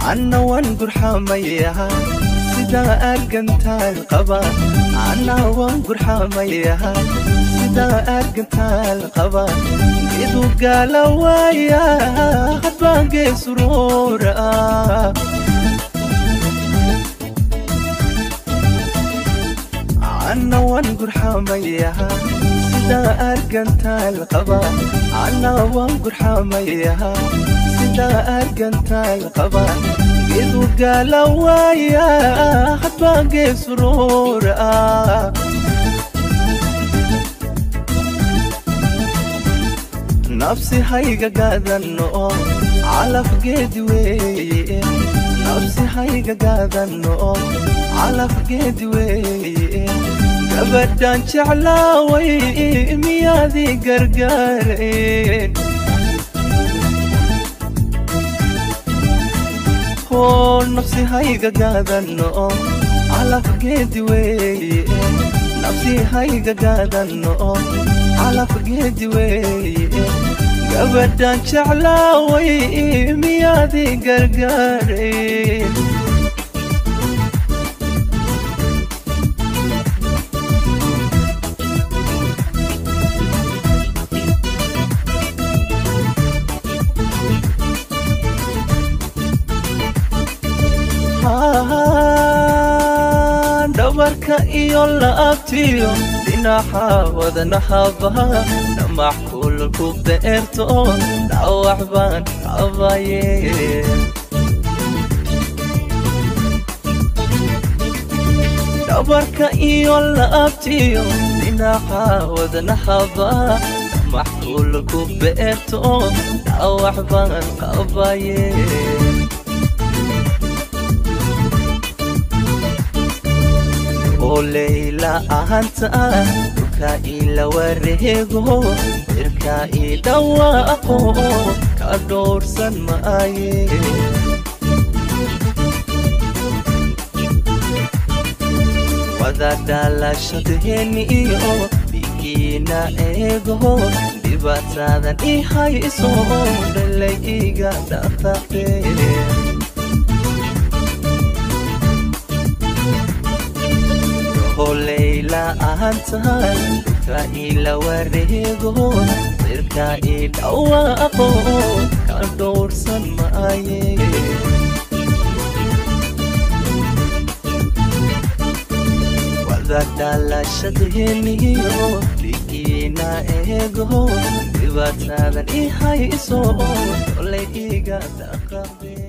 anna waan gurxamayaha sidaa argantaal qaba anna waan gurxamayaha sidaa argantaal qaba geedu gaala waaya hadbaan geesuroora anna waan gurxamayaha sidaa argantaal qaba anna waan gurxamayaha sidaa argantaal qaba geedu gaala waaya hadbaan geesuroora nafsi hayga gaadano calaf geedi weeye nafsi hayga gaadano calaf geedi weeye gabadhan jeclaaway miyaadii gargaareen hoo nafsi hayga gaadano calaf geedi weeye nafsi hayga gaadano calaf geedi weeye gabadhan jeclaaway miyaadii gargaareen dhabarka iyo laabtiyo dhinaxa wadanahabaha dhamax kulku beerto dhawax baan qabaye dhabarka iyo laabtiyo dhinaxa wadanahabaha dhamax kulku beerto dhawax baan qabaye oleyla ahanta dhulka ila wareego irka i dhawaaqo ka dhowrsan maaye wada dhalashadheeni iyo dhigiina eego dhibaatadan i hayso dhalay iga dhaqaqee oleyla ahantahay dhulka ila wareego irka i dhawaaqo ka dhowrsan maaye wada dhalashadheeniyo dhigiina eego dhibaatadan i hayso olay iga dhaqaqe